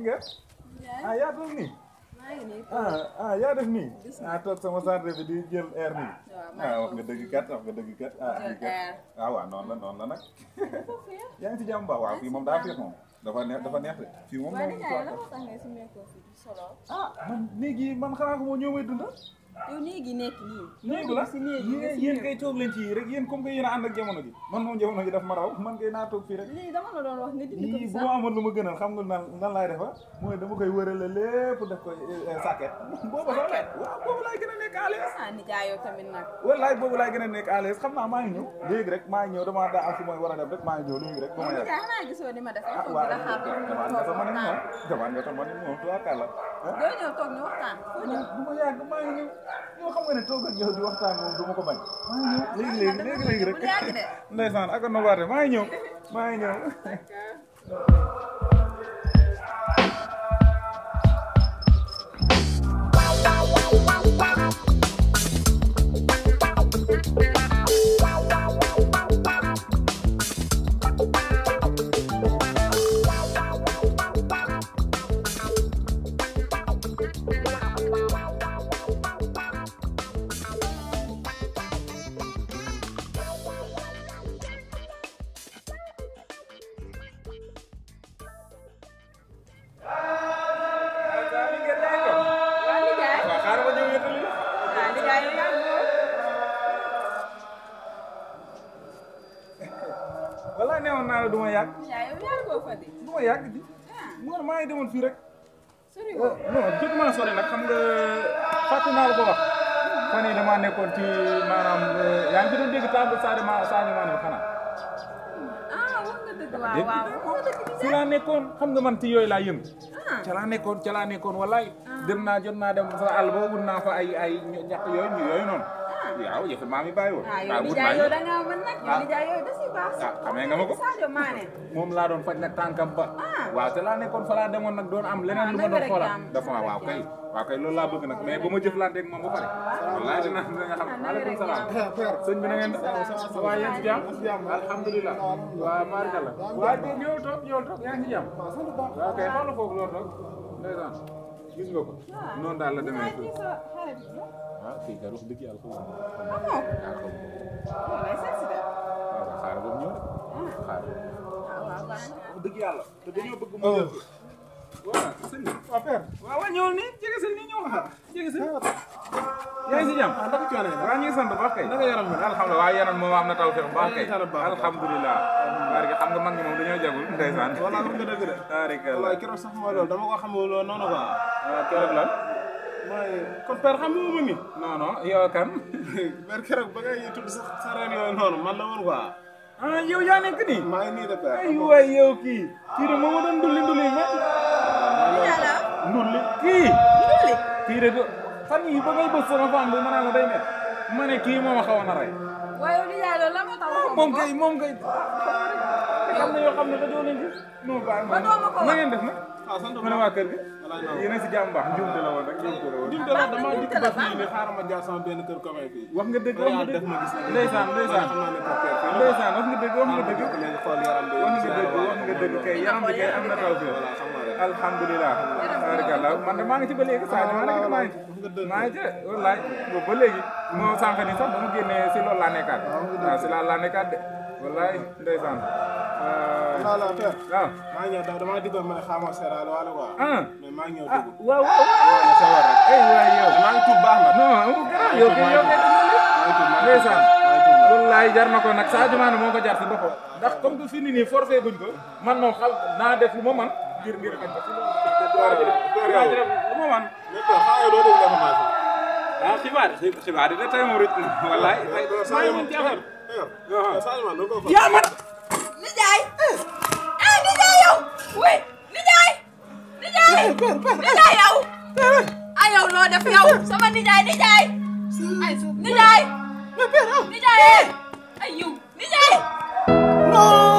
ngeen ah yaa toog nii maa ngi nii ah ah yaa def nii ah toog sama sarde bi di jël air nii ah wax nga dëgg kat wax nga dëgg kat ah Jël lii kat air. ah waaw noonu la noonu la nag yaa ngi ci jàmm ba waaw fii moom daa féex moom dafa neex dafa neex de fii moom waaye moom nijaay la moo tax ngay sumeekoo fi di solo ah man léegi man xanaa ko moo ñëw may dunda yow néegi nekk nii néegu la si néegi nga yéen si yéen néeg. kay toog leen ci rek yéen comme que yéen a ànd ak jamono ji man moom jamono ji daf ma raw man kay naa toog fii rek lii dama la doon wax nga dindi ko yii fi bu sax ma amoon lu ma gënal xam nga nan nan laay defa mooy dama koy wërale lépp def ko sàkket boobu sax la waaw boobu laay gën a nekk à l'aise ah nijaay yow tamit nag wallaay boobu laay gën a nekk à l'aise xam naa maa ngi ñëw léegi rek maa ngi ñëw damaa daa am fu mooy war a dem rek maa ngi ñëw léegi rek ba ma yàgg nijaay xanaa gisoo ni ma def ah toog waaw di la xaar damaan nga sama ni moom damaan nga sama ni moom tubaarkàlla ah doo ñëw toog ñu waxtaan foo ñëw du ma yàgg maa ngi ñëw yow xam nga ne toog ak yow di waxtaan moom du ma ko bañ maa ngi ñëw léegi léegi léegi léegi rek bu yàgg de. ndeysaan ak a nobaate maa ngi ñëw maa ngi ñëw waa nijaay waaw xaaral ma ñëw yëkkali waa nijaay yow yaa ngi wallaay newoon naa la du ma yàgg nijaay yow yaa ngi fa di du ma yàgg di mu ne maa ngi demoon fii rek sori woo non jot maa sori nag xam nga fàtte naa la ko wax fan yii damaa nekkoon ci maanaam yaa ngi fi doon dégg table Sadio Ma Sadio Mané bi xanaa ah wax nga dëgg waaw waaw wax nga dëgg ci laa nekkoon xam nga man ci yooyu laa yëngu ah ca laa nekkoon ca laa nekkoon wallaay dem naa jot naa dem sa àll ba wut naa fa ay ay ñax yooyu ñu yooyu noonu waaw yëf maa mi bàyyi woon ah yow waaw wut nijaay naa yow yëpp da ngaa mën nag yow nijaay yow da si baax ah xamee nga ma ko Sadio Mané moom laa doon faj nag tànkam ba Ah. waaw te laa nekkoon fa laa demoon nag doon am leneen Ah, lu ma na doon nga rek xoolaat jaam, dafa na nga waaw rek kay waaw kay loolu laa bëgg nag mais ba ma jëflanteeg moom ba pare wallaay dina dina nga xam Ah, na nga maaleykum rek salaam jaam. sëñ bi na ngeen def waa yéen ci jàmm alhamdulilah waaw baarikalla waa de ñëw toog ñëw toog yaa ngi ci jàmm waaw kay xoolal foofu loolu toog ndeysaan gis nga ko noonu daal la demee nijaay kii sa xarit la ah kii kat wax dëgg yàlla xaw ma ah non yaa xaw ma yow lay seet si de waaw waaw xaaral ba mu ñëw xaaral ah waaw baax na wax dëgg yàlla te dañoo bëgg mu jël ko waaw sëñ bi waaw père waaw waaw ñëwal nii jege sëñ nii ñëw xaar jege sëñ yaa ngi si jàmm naka coono yi waaw ñu ngi sant baax kay naka yaram bi alhamdulilah waaye yaram moom am na taw feex baax kay sant baax. alhamdulilah barke xam nga mag ñi moom dañoo jagul ndeysaan wala wax nga dëgg de taarikalla wallaay keroog sax mooy loolu dama ko xamul loolu noonu quoi waaw keroog lan mooy kon père xam nga ma mi non non yow kan père keroog ba ngay tudd sax sa reen yooyu noonu man la woon quoi ah yow yaa nekk nii maa ngi nii de père ay waay yow kii kii de moom ma doon ndulli ndulli mais nijaay la ndulli kii ndulli kii de do- fan yii ba ngay bës sama femme bi ma naan la day nekk ma ne kii moom a xawoon a rey waaye yow nijaay loolu la moo tax waxoo moom ko kay moom kay xam na yoo xam ne dañoo leen gis non bàyyi ma Ba doo ma ko wax. na ngeen def na ah sant ma ne waa kër gi walaay non yéen a si jàmm baax njuumte la woon rek njuumte la woon dim de la dama dikk ba fii ni xaaral ma jaar sama benn kër copain fii wax nga dëgg ba wax nga yàlla def dëgg ma gis na ndeysaan ndeysaan xam naa ne ko père fii la ndeysaan wax nga dëgg wax nga dëgg léegi xool yaram bi wax nga dëgg wax nga dëgg kay yaram bi kay am na taw bi voilà xam nga rek alhamdulilah barakallah man de maa ngi ci ba léegi saa maa ngi ci maa ngi ci maa ngi ci wallaay boobu ba léegi moo sànq ni sax dama génnee si loolu laa nekkaat waaw si laa laa nekkaat de wallaay ndeysaan voilà père waaw maa ngi ñëw daw damaa diggoon ma ne xaaral seeraal wala quoi ah mais maa ngi ñëw ah dugg waaw waaw maa ngi sawar rek ay waay yow maa ngi tuub baax na non amul garaaw yow kay yow kay maa ngi tuub maa ngi tuub ndeysaan maa ngi tuub wallaay jar na ko nag Sadio Mané moo ko jar si boppam ndax comme que fii nii nii forfait buñ ko man moom xal naa def lu ma man ngir ngir ngir ko waaw lu ma man mais père xaaral yow doo déglu information ah xibaar xibaar yi de tey moom rëcc na wallaay tey maa ngi mën ci affaire Sadio Mané doo ko yaa man nijaay ah nijaay yow oui nijaay nijaay nijaay yow ah yow loo def yow sama nijaay nijaay ay nijaay nijaay ay yow nijaay non